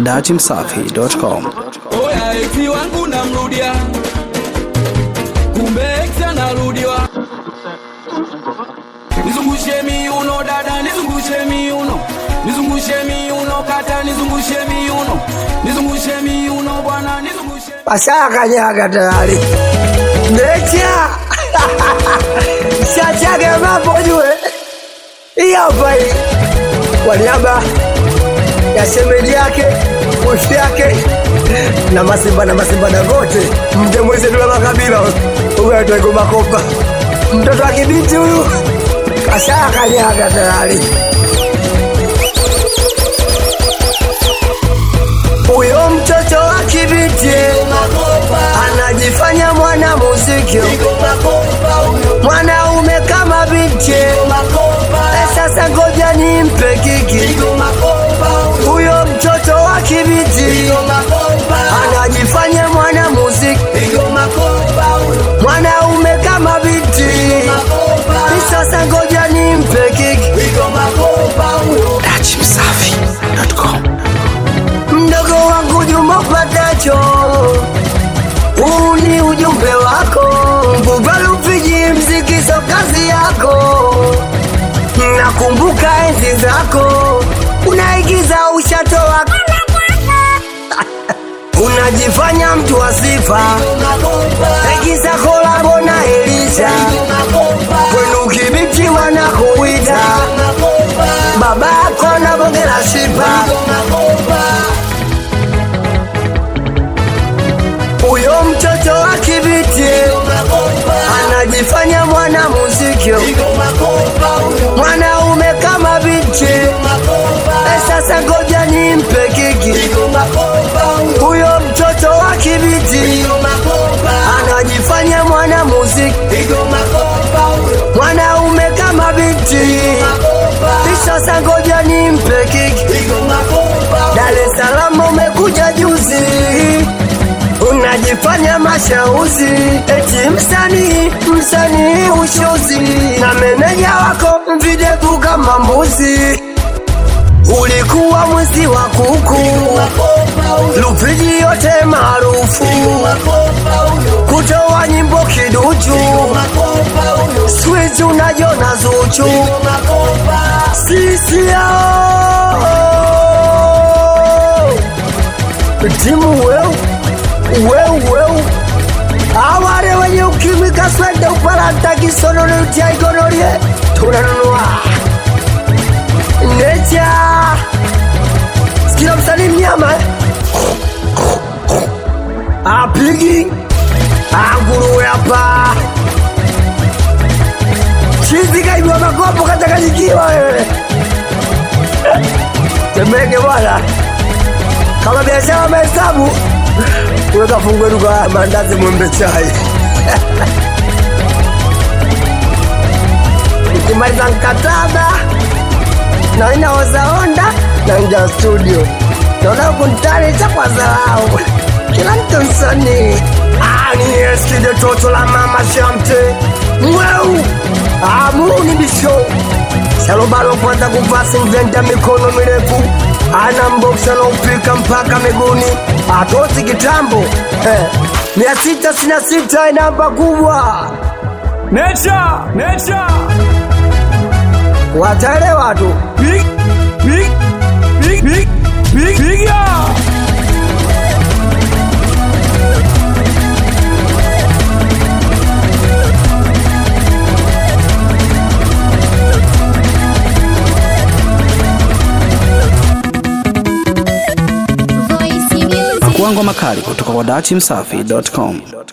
dachimsafi.com. Oya eti wangu namrudia, kumbe ex anarudiwa. Nizungushe miuno dada, nizungushe miuno, nizungushe miuno kata, nizungushe miuno, nizungushe miuno bwana, nizungushe Washakanyaga tayari. Mecha shachage mambo jue. Hii hapa hii. Kwa niaba ya shemeji yake, wifi yake na masimba na masimba na wote, mje mweze tula makabila huyu aitwa Igoma Kopa, mtoto wa kibiti huyu kashakanyaga tayari. Huyo mtoto wa kibiti anajifanya mwana muziki, mwanaume kama binti. Eh, Sasa ngoja nimpe kiki huyo mtoto wa kibiti anajifanya mwana muziki, mwanaume kama binti. Eh, Sasa ngoja nimpe kiki dachimsafi.com. mdogo wangu Juma Patacho, huu ni ujumbe wako. Bubalupiji mziki so kazi yako, nakumbuka enzi zako, unaigiza ushatoa unajifanya mtu wa sifa, igiza kolabo na Elisha, kwenu kibiti wanakuita baba yako na bonge la shipa huyo mtoto wa kibiti anajifanya mwana muziki, mwanaume kama binti. Eh, Sasa ngoja nimpe kiki huyo mtoto wa kibiti anajifanya mwana muziki, mwanaume kama binti. Eh, Sasa ngoja nimpe kiki Dar es Salaam umekuja juzi unajifanya mashauzi eti msanii msanii ushozi na meneja wako videvu kama mbuzi ulikuwa mwizi wa kuku lupiji yote maarufu kutoa nyimbo kiduchu swizi unajona zuchu sisi yao timu weu weu weu aware wenye ukimwi kaswende uparanta kisonone utia igonorie tunanunua necha sikila msanii mnyama eh? apigi anguruwe hapa chizi kaibwa makopo katakanyikiwa wewe temeke bwana kama biashara mahesabu unaweza fungue duka ya mandazi mwembe chai nikimaliza mkataba na inaoza onda na nja studio naona kuntani kwa zarau kila mtu msanii Ah, ni eskide toto la mama shamte mweu amuni bisho shalobalo kwanza kuvaa singvenda mikono mirefu ana mboksa naupika mpaka miguuni atozi kitambo eh. mia sita sina sita namba kubwa Nature, nature, wataelewa tu big, big, big, big, big, big, yeah. Pakuangwa makali kutoka kwa dachimsafi.com.